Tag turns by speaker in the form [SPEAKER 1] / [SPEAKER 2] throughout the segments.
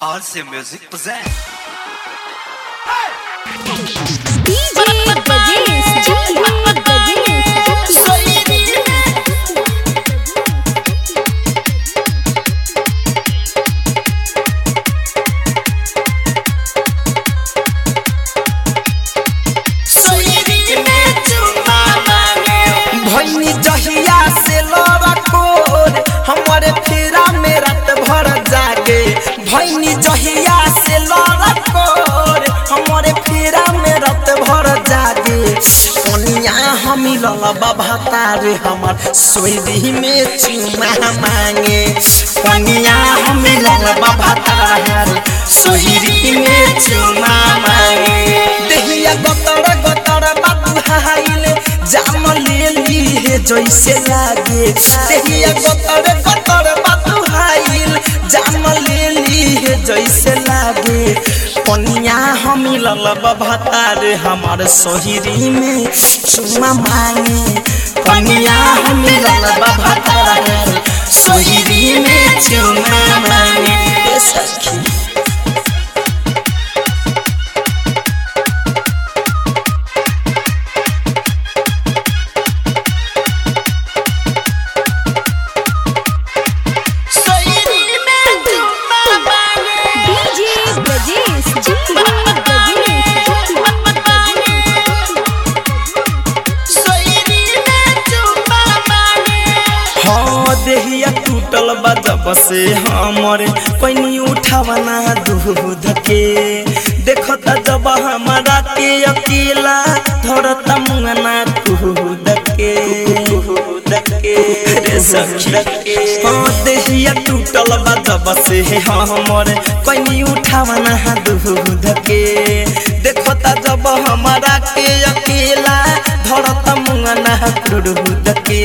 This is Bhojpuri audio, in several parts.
[SPEAKER 1] RC Music presents.
[SPEAKER 2] DJ Brajesh, DJ Brajesh,
[SPEAKER 3] भैनी जहिया से लड़कोर हमारे फेरा में रात भर जागे भैनी जहिया से लड़कोर हमारे फेरा में रात भर जागे कनिया हम ललबा भतारे हमर सोरी में चुमा मांगे कनिया हम ललबा भतारे सोरी में चुमा मांगे देहिया गतर गतर बाबू हाइले जाम ले ली है जैसे लागे देहिया गतर गतर बाबू हाइल जाम ले ली है जैसे लागे पनिया हम ललब भतार हमार सोहरी में चुमा मांगे पनिया हम ललब भतार सोहरी में चुमा मांगे ए सखी
[SPEAKER 2] DJ Brajesh, DJ
[SPEAKER 3] हाँ देहिया टूटल बा जब से हमरे पैनी उठावना दूध के देखता जब हमारा के अकेला धरता मुंगना कूद के कूद के रे सखी हाँ देहिया टूटल बा जब से हमरे पैनी उठावना दूध के देखता जब हमारा के अकेला धरता मुंगना कूद के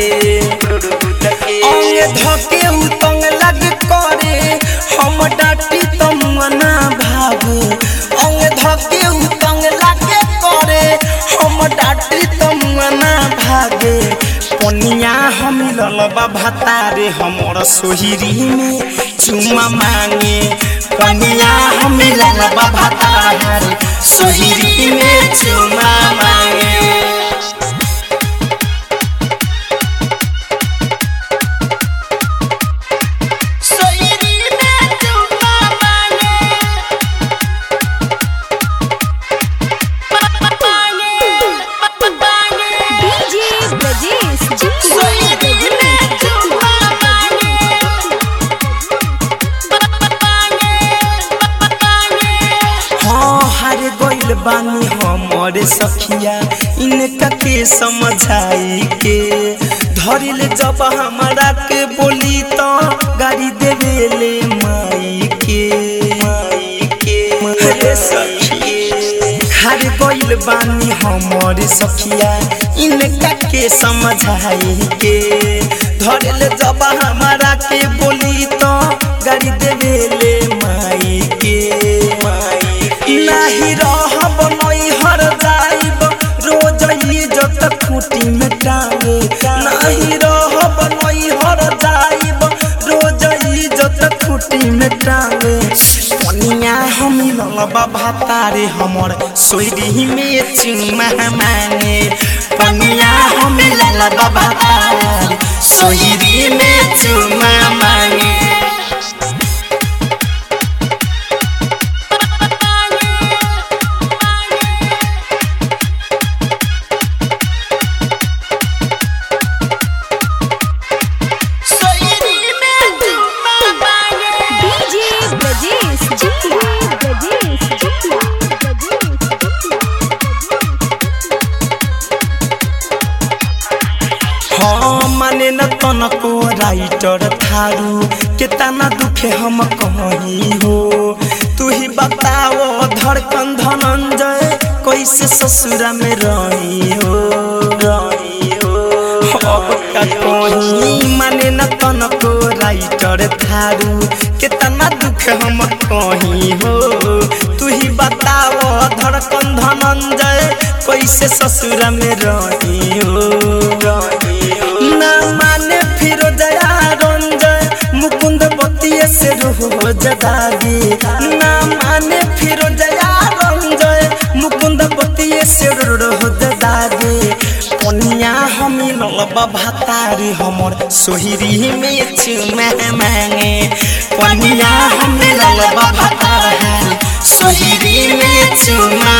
[SPEAKER 3] अंगे धके उतंग लग करे हम डाटी तमना भागे अंगे धके उतंग लग करे हम डाटी तमना भागे पनिया हम ललबा भतारे हमर सोहिरी में चुमा मांगे पनिया हम ललबा भतारे सोहिरी में चुमा मांगे
[SPEAKER 2] DJ Brajesh, DJ
[SPEAKER 3] हाँ हार गइल बानी हमरे सखिया इनका के समझाई के धरिल जब हमारा के बोली तो गाड़ी देवेले माई के माई के रे सखी हार गइल बानी हमरे सखिया इनका के समझाई के धरिल जब हमारा के बोली तो गाड़ी देवेले माई के माई नाही रहब नई हर जाइब रोज इज्जत खूटी में टांगे नाही रहब नई हर जाइब रोज इज्जत खूटी में टांगे पनिया हम ललबा भातारे हमर सोरी में चुमा मांगे पनिया हम ललबा भातारे सोरी में चुमा मांगे
[SPEAKER 2] DJ Brajesh, DJ
[SPEAKER 3] हाँ माने न तनको राइटर थारू केतना दुखे हम कहीं हो तू ही बताओ धड़कन धनंजय कैसे ससुरा में रही हो रही हो अब का कहीं माने न तनको राइटर थारू केतना दुख हम कहीं हो तू ही बताओ धड़कन धनंजय कैसे ससुरा में रही हो रही हो ना माने फिर दया रंजय मुकुंद बतिये से रोज दागी रोद दागे पनिया हम ललब भातारी हमर सोहरी में चुमा मांगे पनिया हम ललब भातारी सोहरी में चुमा